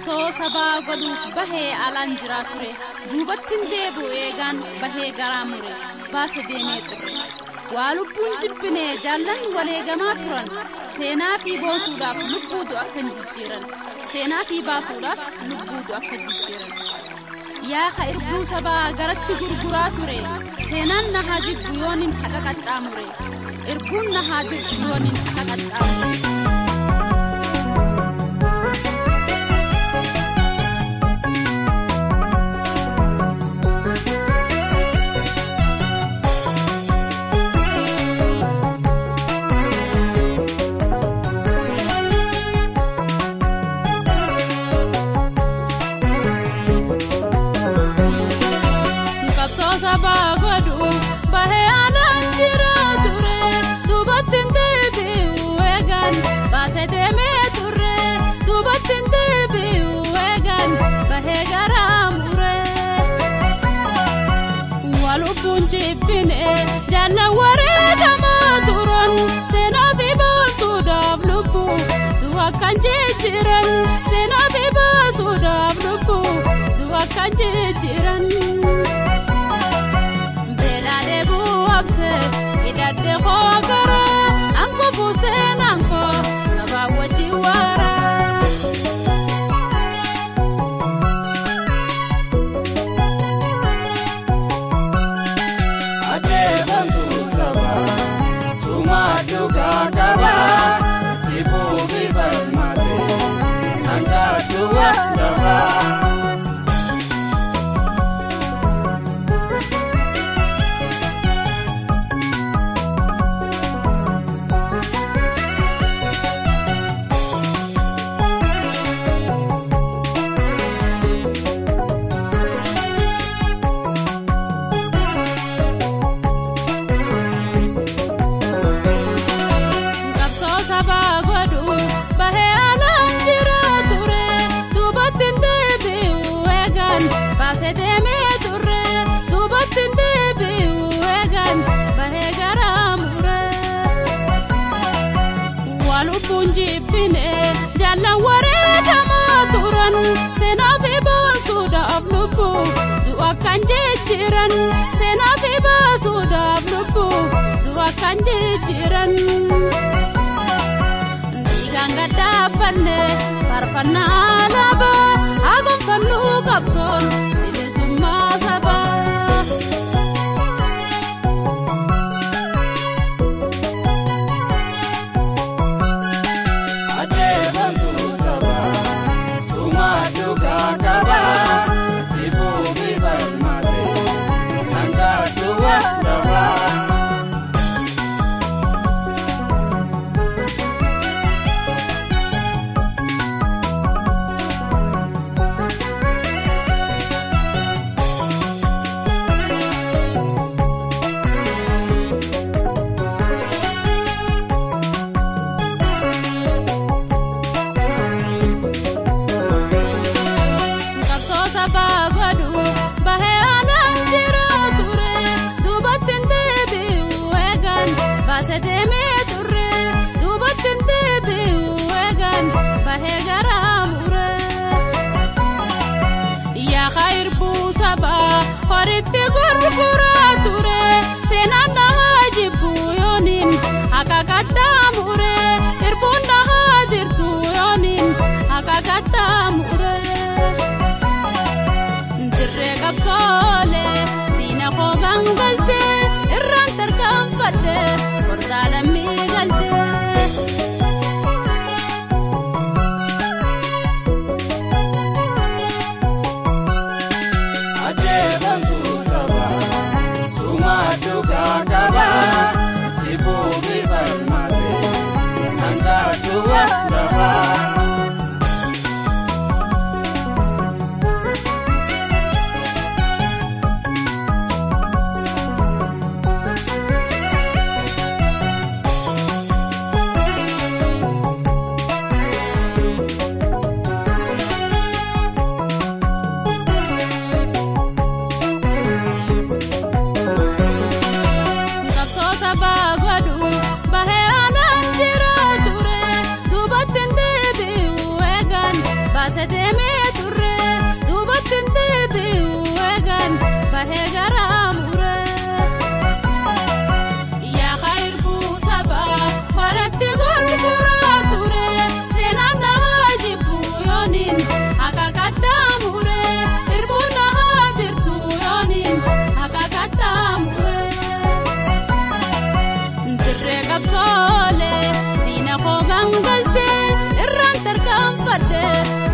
qabsoo sabaa godhuuf bahee alaan jiraa ture duubattiin deebi'u eegaan bahee garaa mure baase deemee xurre waa lubbuun jibbinee jaallan waleegamaa turan seenaa fi boonsuudhaaf lubbuutu akka hin jijjiiran seenaa fi baasuudhaaf lubbuutu akka jijjiiran yaaqa irbuu sabaa garatti gurguraa ture seenaan na haa jibbu yoonin haqa qaxxaamure irbuun na haa jibbu yoonin haqa qaxxaamure. jaallan wareegamaa turan seenaa fi baasuudhaaf lubbuu du'a kan jijjiiran seenaa fi baasuudhaaf lubbuu du'a kan jijjiiran. Beelaa deebuu abse hidhadhe koo gara ankufu seenaan koo sabaa wajji waara. jaallan wareegamaa turan seenaa fi baasuudhaaf lubbuu du'a kan jijjiiran seenaa fi baasuudhaaf lubbuu du'a kan jijjiiran. Dhiigaan gaddaabbanne farfannaa alaabaa haa gonfannuu qabsoon bilisummaa sabaa. baase deemee turre duubattiin deebi'u eegan bahee garaa mure. Yaaqa irbuu sabaa horitti gurguraa ture seenaan dhahaa jibbu yooniin haqa gaddaa mure irbuun dhahaa jirtu yooniin haqa gaddaa mure. Dirree qabsoolee diina koo gangalchee irraan tarkaanfadhee. Dalamii galchee. Adeebantu saba suma dhugaa qaba dhibbuu fi falmate hanga du'a qaba. baase deemee bahee garaa mure. Yaa khayruu sabaa horatti gurguraa ture seenaan nama jibbu yooniin haqa qaxxaamure irbuun nama jirtu yooniin haqa qaxxaamure. Dirree qabsoolee diina koo gangalchee irraan tarkaanfadhe